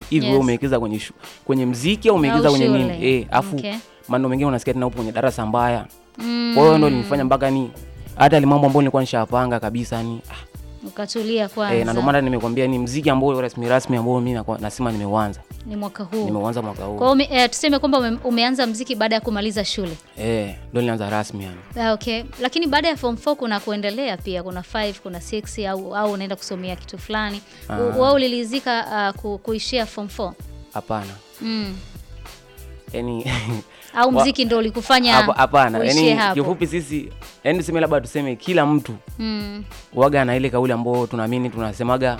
hivi wewe Yes. umewekeza kwenye shu, kwenye mziki au umewekeza Au kwenye shule. nini eh afu Okay. maneno mengine unasikia tena upo kwenye darasa mbaya Mm. kwa hiyo ndo linifanya mpaka ni hata ile mambo ambayo nilikuwa nishapanga kabisa ni ah, Ukatulia kwanza. eh, na ndio maana nimekwambia ni mziki ambao rasmi rasmi ambao mimi nakuwa- nasema nimeuanza ni mwaka huu. nimeuanza mwaka huu Kwa hiyo ume- eh, tuseme kwamba ume, umeanza mziki baada ya kumaliza shule. eh ndio nilianza rasmi yani Ah, Okay, lakini baada ya form 4 kuna kuendelea pia, kuna 5 kuna 6 au au unaenda kusomea kitu fulani. Ah. U- Wewe ulilizika uh, ku, kuishia form 4 hapana mm. yani au Wa- mziki ndo ulikufanya hapa- hapana uishie yani hapo? kifupi sisi yani tuseme labda tuseme kila mtu mm. waga na ile kauli ambao tunaamini tunasemaga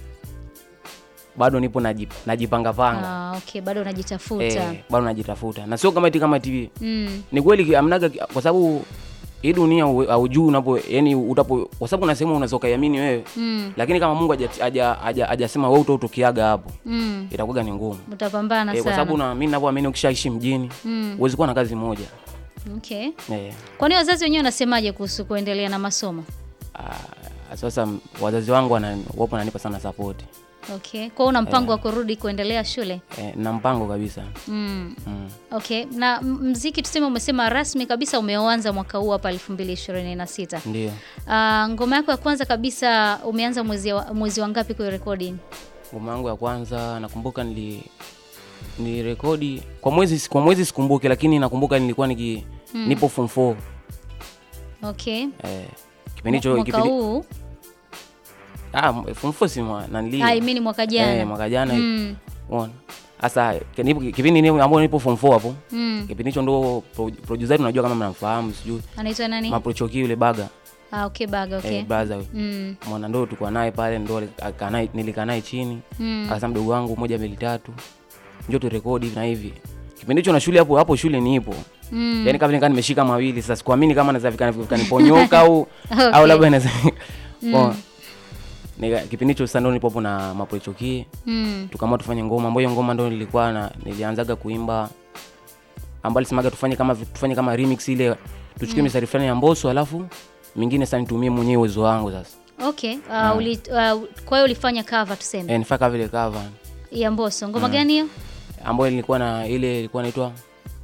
bado nipo najip, najipanga panga Ah, okay, bado unajitafuta eh, bado najitafuta na sio kama eti kama TV mm. ni kweli ki- amnaga ki- kwa sababu hii dunia u- haujui unapo yani utapo kwa sababu kuna sehemu unaweza ukaiamini wewe Mm. lakini kama Mungu haja- haja- haja- hajasema wewe utotokiaga hapo Mm. itakuwa ni ngumu Utapambana eh, kwa sababu sana na mimi ninavyoamini ukishaishi mjini mm. huwezi kuwa na kazi moja okay. eh, Kwani wazazi wenyewe wanasemaje kuhusu kuendelea na masomo? ah, sasa m- wazazi wangu wana, wapo wananipa sana support Okay, kwa hiyo una mpango wa kurudi kuendelea shule? eh, na mpango kabisa mm. mm. Okay, na m- mziki tuseme umesema rasmi kabisa umeanza mwaka huu hapa 2026. ndio Uh, ngoma yako ya kwanza kabisa umeanza mwezi wa, mwezi wa ngapi kuirekodi? ngoma yangu ya kwanza nakumbuka nili ni rekodi kwa mwezi kwa mwezi sikumbuki lakini nakumbuka nilikuwa niki nipo form 4 Okay. eh, kipindi hicho Mwaka kipindi huu ah m- form 4 si mwa nanili I mean mwaka jana. eh, mwaka jana mm. unaona sasa ki- nipo- kipindi ni ambao nipo form 4 hapo Mm. kipindi hicho ndo pro- producer wetu unajua kama mnamfahamu sijui Anaitwa nani? maprochoki yule baga Ah, okay, baga okay. eh, brother huyo. mm. mwana ndo tulikuwa naye pale ndo ali- akaa naye- nilikaa naye chini Mm. akasema mdogo wangu moja mbili tatu njoo turekodi hivi na hivi kipindi hicho na shule hapo hapo shule nipo Mm. yani kama nikaa nimeshika mawili sasa sikuamini kama naweza vikani- vikaniponyoka au Okay. au labda naweza Mm. Poa. Nika- kipindi hicho sasa ndo nipo hapo na mapochoki Mm. tukaamua tufanye ngoma ambayo hiyo ngoma ndo nilikuwa na nilianzaga kuimba ambayo alisemaga tufanye kama tufanye kama remix ile tuchukue mistari fulani ya Mbosso alafu mingine sasa nitumie mwenyewe uwezo wangu sasa Okay. Uh, uli, uh, kwa hiyo ulifanya cover tuseme eh, nifaka vile cover ya Mbosso. Ngoma gani hiyo? ambayo ilikuwa na ile ilikuwa inaitwa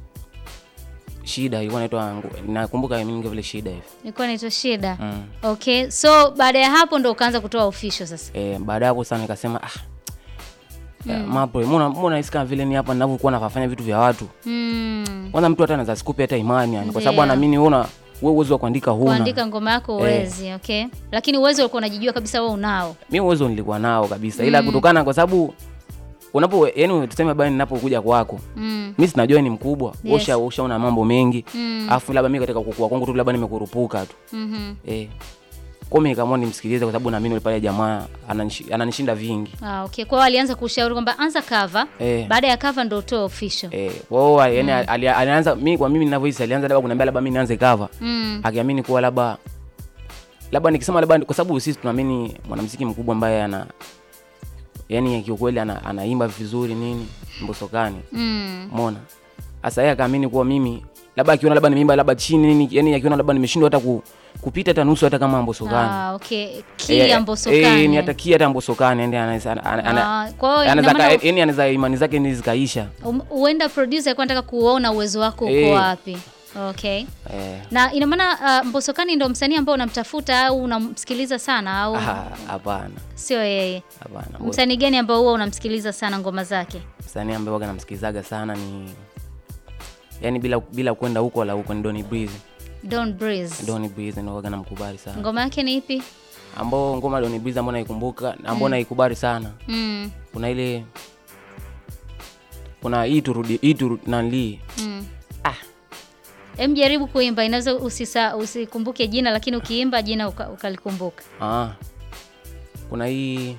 shida ilikuwa inaitwa ngu- nakumbuka mingi vile shida hivi Ilikuwa inaitwa Shida. mm. Okay. So baada ya hapo ndo ukaanza kutoa official sasa. eh, baada ya hapo sana nikasema ah mm. mapo mbona mbona nahisi kama vile ni hapa ninavyokuwa nafanya vitu vya watu Mm. kwanza mtu hata anaweza sikupe hata imani yani kwa sababu Ndio. anaamini wewe una wewe uwezo wa kuandika huna Kuandika ngoma yako uwezi, okay? Lakini uwezo ulikuwa unajijua kabisa wewe unao. mimi uwezo nilikuwa nao kabisa ila kutokana kwa sababu unapo yani tuseme bani ninapokuja kwako Mm. mimi sinajua ni mkubwa Yes. usha ushaona mambo mengi Mm. afu labda mimi katika kukua kwangu tu labda nimekurupuka tu Mhm. eh kwa mimi nikaamua nimsikilize kwa sababu naamini yule pale jamaa ananishi- ananishinda vingi Ah, okay. Kwa hiyo alianza kushauri kwamba anza cover, eh baada ya cover ndo utoe official. eh kwa hiyo yani ali- alianza mimi kwa mimi ninavyohisi alianza labda kuniambia labda mimi nianze cover Mm. akiamini kuwa labda labda nikisema labda kwa sababu sisi tunaamini mwanamuziki mkubwa ambaye ana yani kiukweli ana, anaimba vizuri nini mbosokani Mm. umeona sasa yeye akaamini kuwa mimi labda akiona labda nimeimba labda chini nini yani akiona labda nimeshindwa hata ku, kupita hata nusu hata kama mbosokani Ah, okay. Kia Mbosokani. eh, ni hata kia hata mbosokani yani anaweza ana- ana- Ah, kwa hiyo ina anaweza maana ka- yani anaweza imani zake ni zikaisha um- huenda producer alikuwa anataka kuona uwezo wako uko Eh. wapi. Okay. eh Na ina maana uh, Mbosokani ndo msanii ambao unamtafuta au unamsikiliza sana au ah, hapana sio yeye? hapana Msanii gani ambao huwa unamsikiliza sana ngoma zake? msanii ambaye waga namsikilizaga sana ni yani bila bila kwenda huko wala huko ni Donny Breeze Don Breeze. Donny Breeze ndio waga namkubali sana Ngoma yake ni ipi? ambao ngoma Donny Breeze ambao naikumbuka ambao naikubali sana Mm. kuna ile kuna hii turudi hii turudi nanli Mm. ah Em, jaribu kuimba, inaweza usisa usikumbuke jina lakini ukiimba jina uka, ukalikumbuka. ah kuna hii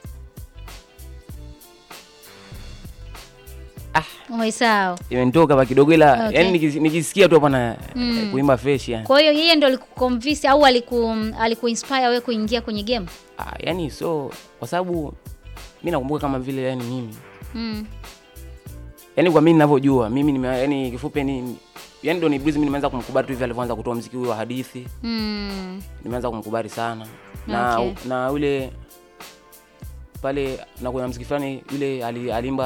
Umeisahau. imenitoka pa kidogo ila Okay. yani nikis- nikisikia tu hapa na Mm. eh, kuimba fresh yani Kwa hiyo yeye ndo alikuconvince au aliku alikuinspire wewe kuingia kwenye game? ah, yani so kwa sababu mi nakumbuka kama vile yani mimi Mm. yani kwa mimi ninavyojua mimi nime yani kifupi ni yani Donny Breeze mimi nimeanza kumkubali tu hivi alivyoanza kutoa mziki huo wa hadithi Mm. nimeanza kumkubali sana na Okay. na yule pale na kuna mziki fulani yule ali- alimba